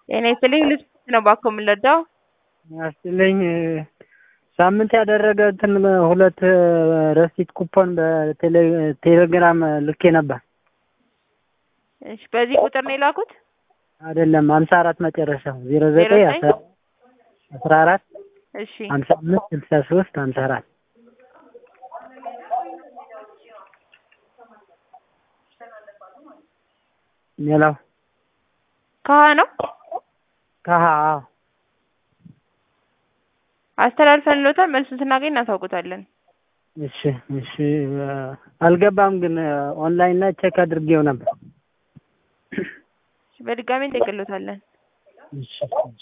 ጤና ይስጥልኝ ልጅ ነው እባክዎ የምንረዳው? ያስጥልኝ ሳምንት ያደረገ እንትን ሁለት ረሲት ኩፖን በቴሌግራም ልኬ ነበር። እሺ በዚህ ቁጥር ነው የላኩት? አይደለም ሀምሳ አራት መጨረሻው ዜሮ ዘጠኝ አስራ አራት እሺ ሀምሳ አምስት ስልሳ ሶስት ሀምሳ አራት ሌላው ከሀ ነው ከሀ አዎ አስተላልፈንልዎታል። መልሱን ስናገኝ እናሳውቁታለን። እሺ እሺ አልገባም ግን ኦንላይን ላይ ቼክ አድርጌው ነበር። በድጋሚ እንጠይቅልዎታለን። እሺ እሺ